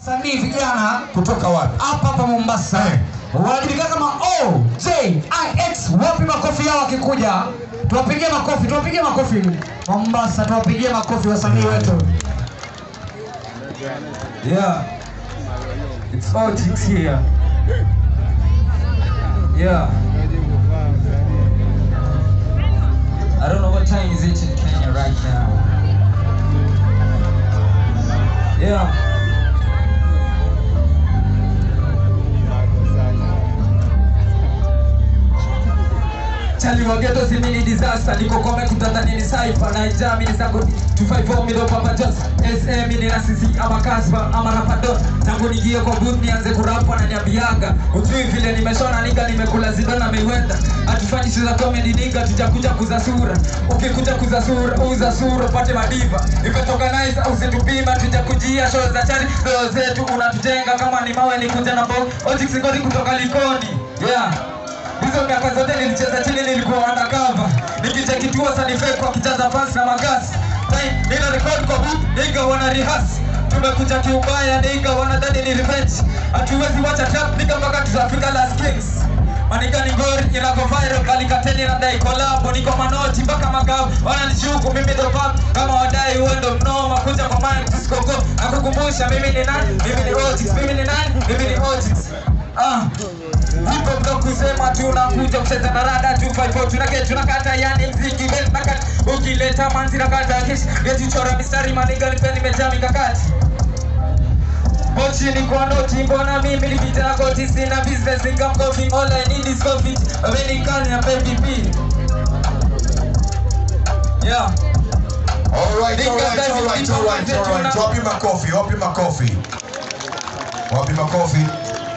wasanii vijana Kutoka wapi? hapa hapa Mombasa Eh. wanajulikana kama OJIX. Wapi makofi yao wakikuja? Tuwapigie makofi, tuwapigie makofi Mombasa, tuwapigie makofi wasanii wetu. Yeah. It's all chicks here. Yeah. I don't know what time is it in Kenya right now. Yeah. Chali wa ghetto si mini disaster niko kome kutata nini cypher na ijami ni zangu 254 mido papa Jones SM ni na sisi ama Casper ama Rapadon tangu nigie kwa booth nianze kurap ananiambiaga ujui vile nimeshona nika nimekula zidana Mayweather hatufanyi sura comedy nika tujakuja kuza sura ukikuja kuza sura uza sura upate madiva imetoka nice au situpima tujakujia show za chari roho zetu unatujenga kama ni mawe ni kuja na box Ojix ngodi kutoka Likoni yeah Hizo miaka zote nilicheza chini, nilikuwa undercover nikichekitiwa sanifake kwa kijaza fans na magasi Time, nina record kwa boot, nigga wana rehearse tumekuja kiubaya, nigga wanadhani ni revenge hatuwezi wacha trap, nigga mpaka tutafika Last Kings Manika ni ngori inako viral kali kateni na dai collab niko manoti mpaka magavu wananishuku mimi ndo pap kama wadai uendo mnoma kuja kwa mind tusikoko nakukumbusha mimi ni nani mimi ni Ojix mimi ni nani mimi ni Ojix ah Hip hop ndo kusema tunakuja kucheza na rada 254 tunake tunakata yani mziki best nakati ukileta manzi nakata kesh geti chora mistari maniga nipe nimejaa mikakati Pochi ni kwa noti mbona mimi nikitaka koti sina business income coffee all I need is coffee When kani na baby P Yeah Alright, alright, alright, alright, alright. Wapi makofi? Wapi makofi? Wapi makofi?